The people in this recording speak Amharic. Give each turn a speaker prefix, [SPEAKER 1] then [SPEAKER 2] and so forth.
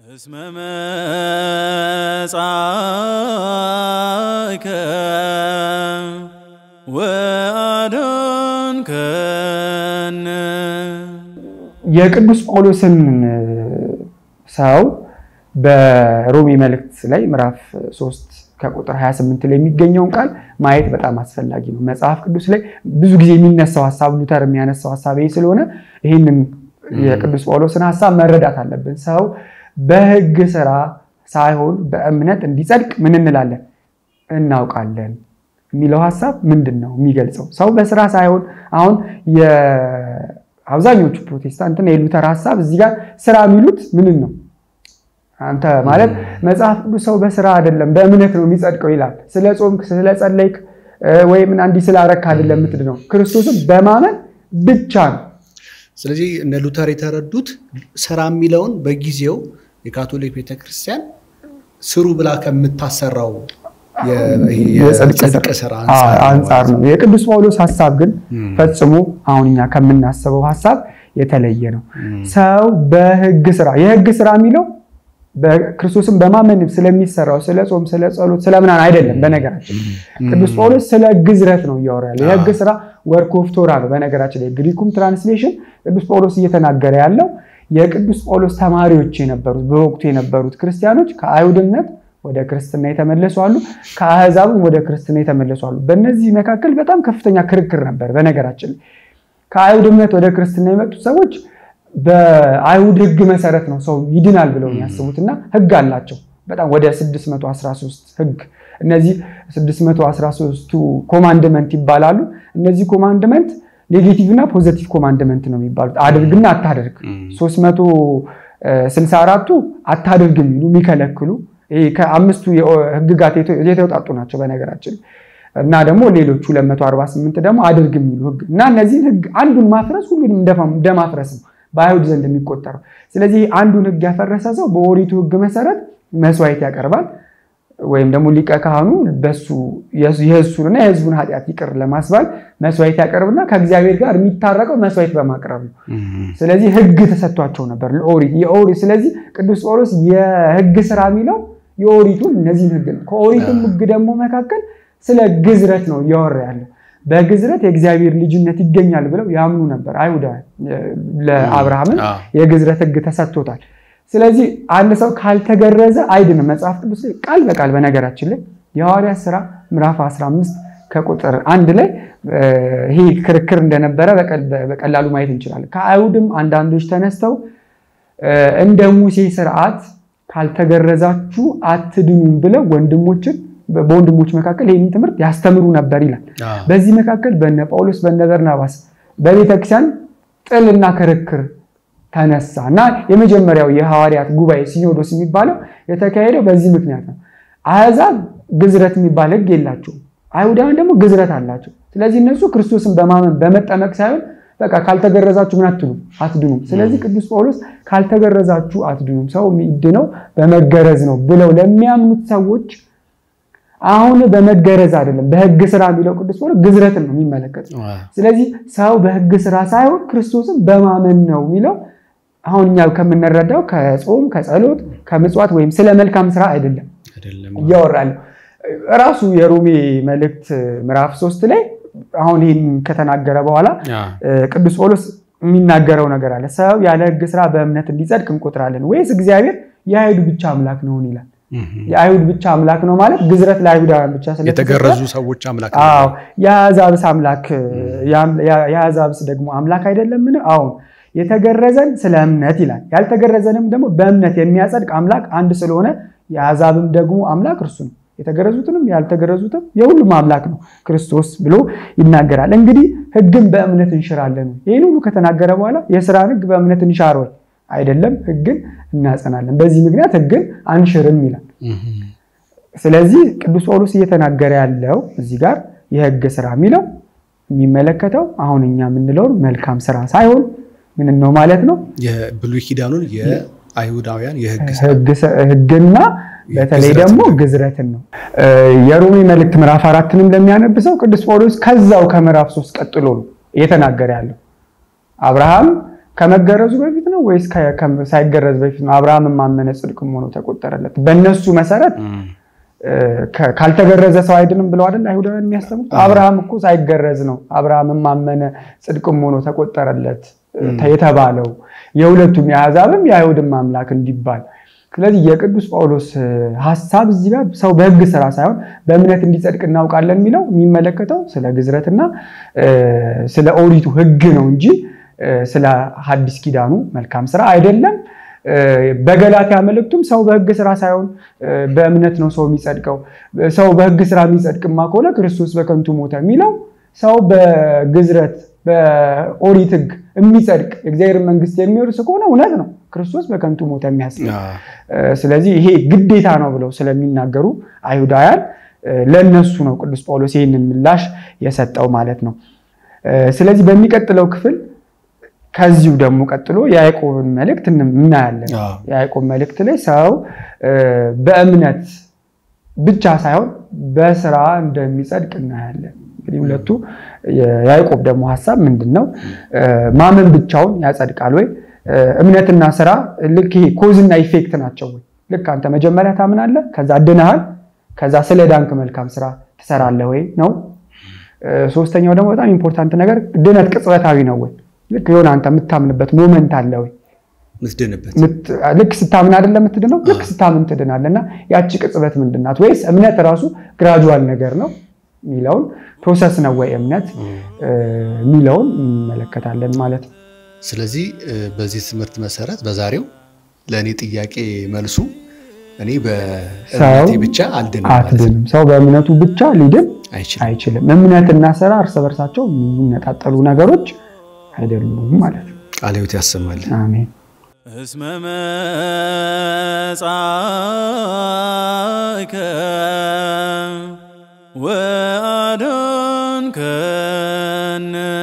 [SPEAKER 1] እስመ መጻእከ ወአዳንከነ
[SPEAKER 2] የቅዱስ ጳውሎስን ሰው በሮሜ መልእክት ላይ ምዕራፍ 3 ከቁጥር 28 ላይ የሚገኘውን ቃል ማየት በጣም አስፈላጊ ነው። መጽሐፍ ቅዱስ ላይ ብዙ ጊዜ የሚነሳው ሀሳብ ሉተር የሚያነሳው ሀሳብ ይህ ስለሆነ ይህንን የቅዱስ ጳውሎስን ሀሳብ መረዳት አለብን። ሰው በሕግ ስራ ሳይሆን በእምነት እንዲጸድቅ ምን እንላለን? እናውቃለን የሚለው ሀሳብ ምንድን ነው የሚገልጸው? ሰው በስራ ሳይሆን አሁን አብዛኞቹ ፕሮቴስታንትና የሉተር ሀሳብ እዚህ ጋር ስራ የሚሉት ምንን ነው? አንተ ማለት መጽሐፍ ቅዱስ ሰው በስራ አይደለም በእምነት ነው የሚጸድቀው ይላል። ስለ ጾምክ፣ ስለ ጸለይክ ወይም እንዲህ ስላረክ አይደለም የምትድነው ክርስቶስን በማመን ብቻ ነው።
[SPEAKER 3] ስለዚህ እነ ሉተር የተረዱት ስራ የሚለውን በጊዜው የካቶሊክ ቤተክርስቲያን ስሩ ብላ ከምታሰራው የጽድቅ ስራ
[SPEAKER 2] አንጻር ነው። የቅዱስ ጳውሎስ ሀሳብ ግን ፈጽሞ አሁን እኛ ከምናስበው ሀሳብ የተለየ ነው። ሰው በህግ ስራ የህግ ስራ የሚለው በክርስቶስን በማመን ስለሚሰራው ስለ ጾም፣ ስለ ጸሎት፣ ስለ ምናምን አይደለም። በነገራችን ቅዱስ ጳውሎስ ስለ ግዝረት ነው እያወራ ያለው። የህግ ስራ ወርክ ኦፍ ቶራ ነው። በነገራችን ላይ ግሪኩም ትራንስሌሽን ቅዱስ ጳውሎስ እየተናገረ ያለው የቅዱስ ጳውሎስ ተማሪዎች የነበሩት በወቅቱ የነበሩት ክርስቲያኖች ከአይሁድነት ወደ ክርስትና የተመለሱ አሉ፣ ከአህዛብም ወደ ክርስትና የተመለሱ አሉ። በእነዚህ መካከል በጣም ከፍተኛ ክርክር ነበር። በነገራችን ላይ ከአይሁድ እምነት ወደ ክርስትና የመጡት ሰዎች በአይሁድ ህግ መሰረት ነው ሰው ይድናል ብለው የሚያስቡት እና ህግ አላቸው በጣም ወደ 613 ህግ እነዚህ 613ቱ ኮማንድመንት ይባላሉ። እነዚህ ኮማንድመንት ኔጌቲቭ እና ፖዘቲቭ ኮማንድመንት ነው የሚባሉት። አድርግና አታደርግ። 364ቱ አታደርግ የሚሉ የሚከለክሉ ከአምስቱ ህግጋት የተውጣጡ ናቸው በነገራችን እና ደግሞ ሌሎቹ 248 ደግሞ አድርግ የሚሉ ህግ እና እነዚህን ህግ አንዱን ማፍረስ ሁሉንም እንደማፍረስ ነው በአይሁድ ዘንድ የሚቆጠረው። ስለዚህ አንዱን ህግ ያፈረሰ ሰው በኦሪቱ ህግ መሰረት መስዋዕት ያቀርባል ወይም ደግሞ ሊቀ ካህኑ በሱ የእሱንና የህዝቡን ኃጢአት ይቅር ለማስባል መስዋዕት ያቀርብና ከእግዚአብሔር ጋር የሚታረቀው መስዋዕት በማቅረብ ነው። ስለዚህ ህግ ተሰጥቷቸው ነበር ለኦሪት የኦሪት ስለዚህ ቅዱስ ጳውሎስ የህግ ስራ የሚለው የኦሪቱን እነዚህን ህግ ነው። ከኦሪቱም ህግ ደግሞ መካከል ስለ ግዝረት ነው እያወራ ያለው። በግዝረት የእግዚአብሔር ልጅነት ይገኛል ብለው ያምኑ ነበር አይሁዳውያን። ለአብርሃምን የግዝረት ህግ ተሰጥቶታል። ስለዚህ አንድ ሰው ካልተገረዘ አይድንም። መጽሐፍ ቅዱስ ላይ ቃል በቃል በነገራችን ላይ የሐዋርያት ስራ ምዕራፍ 15 ከቁጥር አንድ ላይ ይሄ ክርክር እንደነበረ በቀላሉ ማየት እንችላለን። ከአይሁድም አንዳንዶች ተነስተው እንደ ሙሴ ስርዓት ካልተገረዛችሁ አትድኑም ብለው ወንድሞችን በወንድሞች መካከል ይህንን ትምህርት ያስተምሩ ነበር ይላል። በዚህ መካከል በነ ጳውሎስ በነ በርናባስ በቤተክርስቲያን ጥልና ክርክር ተነሳ እና የመጀመሪያው የሐዋርያት ጉባኤ ሲኖዶስ የሚባለው የተካሄደው በዚህ ምክንያት ነው። አሕዛብ ግዝረት የሚባል ህግ የላቸውም። አይሁዳውያን ደግሞ ግዝረት አላቸው። ስለዚህ እነሱ ክርስቶስን በማመን በመጠመቅ ሳይሆን በቃ ካልተገረዛችሁ ምን አትሉም አትድኑም። ስለዚህ ቅዱስ ጳውሎስ ካልተገረዛችሁ አትድኑም፣ ሰው የሚድነው በመገረዝ ነው ብለው ለሚያምኑት ሰዎች አሁን በመገረዝ አይደለም በህግ ስራ የሚለው ቅዱስ ጳውሎስ ግዝረትን ነው የሚመለከተው። ስለዚህ ሰው በህግ ስራ ሳይሆን ክርስቶስን በማመን ነው የሚለው አሁን እኛ ከምንረዳው ከጾም ከጸሎት ከምጽዋት ወይም ስለ መልካም ስራ አይደለም እያወራለሁ። ራሱ የሮሜ መልእክት ምዕራፍ ሶስት ላይ አሁን ይህን ከተናገረ በኋላ ቅዱስ ጳውሎስ የሚናገረው ነገር አለ። ሰው ያለ ህግ ስራ በእምነት እንዲጸድቅ እንቆጥራለን ወይስ እግዚአብሔር የአይሁድ ብቻ አምላክ ነውን ይላል። የአይሁድ ብቻ አምላክ ነው ማለት ግዝረት ለአይሁዳውያን ብቻ
[SPEAKER 3] የተገረዙ ሰዎች አምላክ
[SPEAKER 2] አዎ የአሕዛብስ አምላክ የአሕዛብስ ደግሞ አምላክ አይደለምን? አሁን የተገረዘን ስለ እምነት ይላል። ያልተገረዘንም ደግሞ በእምነት የሚያጸድቅ አምላክ አንድ ስለሆነ የአሕዛብም ደግሞ አምላክ እርሱ ነው። የተገረዙትንም ያልተገረዙትም የሁሉም አምላክ ነው ክርስቶስ ብሎ ይናገራል። እንግዲህ ህግን በእምነት እንሽራለን። ይህን ሁሉ ከተናገረ በኋላ የስራን ህግ በእምነት እንሻር ወይ? አይደለም፣ ህግን እናጸናለን። በዚህ ምክንያት ህግን አንሽርም ይላል። ስለዚህ ቅዱስ ጳውሎስ እየተናገረ ያለው እዚህ ጋር የህግ ስራ የሚለው የሚመለከተው አሁን እኛ የምንለውን መልካም ስራ ሳይሆን ምን ነው ማለት ነው?
[SPEAKER 3] የብሉይ ኪዳኑን የአይሁዳውያን
[SPEAKER 2] ህግና በተለይ ደግሞ ግዝረትን ነው። የሮሜ መልእክት ምዕራፍ አራትንም ለሚያነብሰው ቅዱስ ጳውሎስ ከዛው ከምዕራፍ ሶስት ቀጥሎ ነው እየተናገረ ያለው አብርሃም ከመገረዙ በፊት ነው ወይስ ከ- ከ- ሳይገረዝ በፊት ነው? አብርሃምን ማመነ ጽድቅም ሆኖ ተቆጠረለት። በእነሱ መሰረት እ፣ ከ- ካልተገረዘ ሰው አይድንም ብለው አይደል አይሁዳውያን የሚያስተምሩት? አብርሃም እኮ ሳይገረዝ ነው አብርሃምን ማመነ ጽድቅም ሆኖ ተቆጠረለት እ፣ የተባለው የሁለቱም የአሕዛብም የአይሁድም አምላክ እንዲባል። ስለዚህ የቅዱስ ጳውሎስ እ፣ ሐሳብ እዚህ ጋር ሰው በሕግ ስራ ሳይሆን በእምነት እንዲጸድቅ እናውቃለን የሚለው የሚመለከተው ስለ ግዝረትና እ፣ ስለ ኦሪቱ ሕግ ነው እንጂ እ፣ ስለ ሐዲስ ኪዳኑ መልካም ስራ አይደለም። እ፣ በገላትያ መልእክቱም ሰው በሕግ ስራ ሳይሆን እ፣ በእምነት ነው ሰው የሚጸድቀው። ሰው በሕግ ስራ የሚጸድቅማ ከሆነ ክርስቶስ በከንቱ ሞተ የሚለው ሰው በግዝረት በኦሪት ሕግ የሚጸድቅ የእግዚአብሔር መንግስት የሚወርስ ከሆነ እውነት ነው ክርስቶስ በከንቱ ሞተ የሚያስብ እ፣ ስለዚህ ይሄ ግዴታ ነው ብለው ስለሚናገሩ አይሁዳውያን እ፣ ለእነሱ ነው ቅዱስ ጳውሎስ ይህንን ምላሽ የሰጠው ማለት ነው። እ፣ ስለዚህ በሚቀጥለው ክፍል ከዚሁ ደግሞ ቀጥሎ የያዕቆብን መልእክት እንም- እናያለን።
[SPEAKER 3] አዎ።
[SPEAKER 2] የያዕቆብ መልእክት ላይ ሰው እ፣ በእምነት ብቻ ሳይሆን በስራ እንደሚጸድቅ እናያለን። እንግዲህ ሁለቱ የያዕቆብ ደግሞ ሀሳብ ምንድን ነው? እ፣ ማመን ብቻውን ያጸድቃል ወይ? እ፣ እምነትና ስራ ልክ ይሄ ኮዝና ኢፌክት ናቸው ወይ? ልክ አንተ መጀመሪያ ታምናለህ፣ ከዛ ድነሃል፣ ከዛ ስለ ዳንክ መልካም ስራ ትሰራለህ ወይ ነው። እ፣ ሶስተኛው ደግሞ በጣም ኢምፖርታንት ነገር ድነት ቅጽበታዊ ነው ወይ? ልክ የሆነ አንተ የምታምንበት ሞመንት አለ ወይ?
[SPEAKER 3] ምትድንበት
[SPEAKER 2] ምት- ልክ ስታምን አይደለም የምትድነው፣ ልክ ስታምን ትድናለህ። እና ያቺ ቅጽበት ምንድን ናት? ወይስ እምነት ራሱ ግራጁዋል ነገር ነው የሚለውን ፕሮሰስ ነው ወይ እምነት እ፣ የሚለውን እንመለከታለን ማለት ነው።
[SPEAKER 3] ስለዚህ እ፣ በዚህ ትምህርት መሰረት በዛሬው ለእኔ ጥያቄ መልሱ እኔ በእምነቴ ብቻ አልድንም ማለት ነው።
[SPEAKER 2] አትድንም። ሰው በእምነቱ ብቻ ሊድን
[SPEAKER 3] አይችልም።
[SPEAKER 2] አይችልም። እምነትና ስራ እርስ በርሳቸው የሚነጣጠሉ ነገሮች አይደሉም ማለት ነው።
[SPEAKER 3] ቃለ ሕይወት ያሰማል።
[SPEAKER 2] አሜን።
[SPEAKER 1] እስመ መጻእከ ወአድኅንከነ